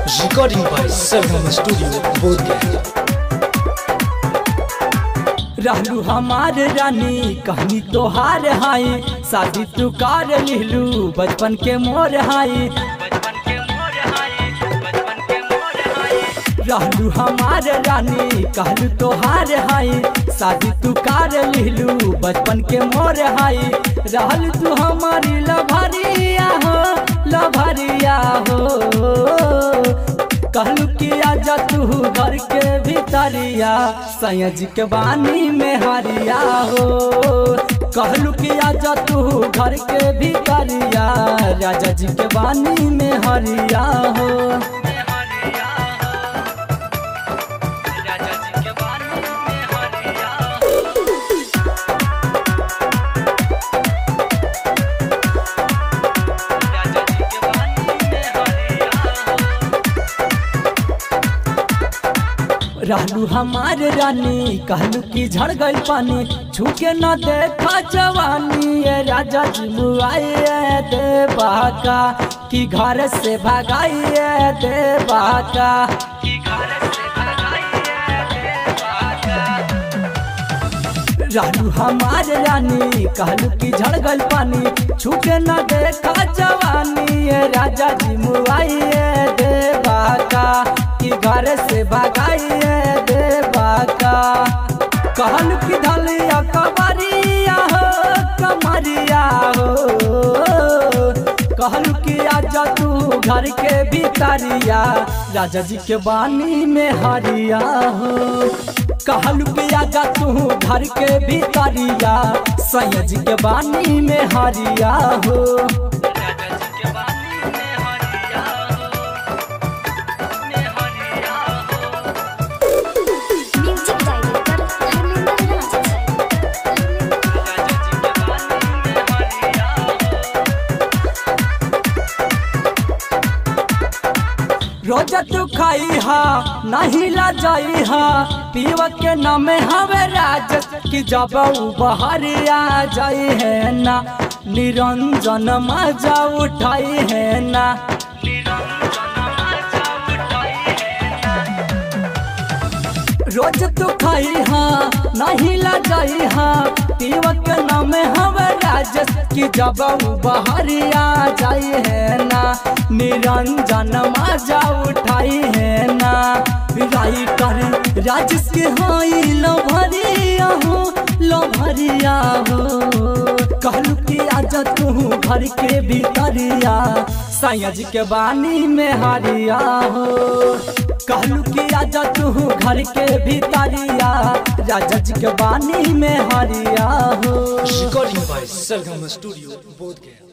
Recording by Sargam Studio, Bodhgaya. रहलू हमार रानी कहानी तोहार हाई शादी तू कार लिहलू बचपन के मोर हाई रहलू हमार रानी कहलू तोहार हाई शादी तू कार लिहलू बचपन के मोर हाई रहल तू हमारी लभरिया हो लभरिया हो कहलू कि आजा तू घर के भीतरिया सयाज के बानी में हरिया हो कहलू कि आजा तू घर के भीतरिया राजा जी के बानी में हरिया हो रहलू हमार रानी कहलू कि झड़ गई पानी छूके न देखा जवानी ये राजा जी मुआइए देवा का कि घर से भगाइए देवा का रहलू हमार रानी कहलू कि झड़ गई पानी छूके न देखा जवानी ये राजा जी मुआइए देवा का कि घर से भगाइए देवा का कहल कि धलिया कमरिया हो कमरिया हो कहल कि आजा तू घर के भीतरिया राजा जी के बानी में हरिया हो कहल कि आजा तू घर के भीतरिया सैयद जी के बानी में हरिया हो म्यूजिक डायरेक्टर धर्मेंद्र राज रोज तू खाई हा नहीं ला जाई हा पीव के नाम हवे राज कि जब उ बहरिया जाई है ना निरंजन मजा उठाई है ना रोज तू खाई हा नहीं ला जाई हा पीव के नाम हवे राज कि जब उ बहरिया जाई है ना निरंजन मजा उठाई है ना राई कर राजस के हाई लो भरिया हो लो भरिया हो कहलू कि आजा तू घर के भीतरिया सयाज के बानी में हरिया हो कहलू कि आजा तू घर के भीतरिया राजा जी के बानी में हरिया हो Recording by Sargam Studio, Bodhgaya.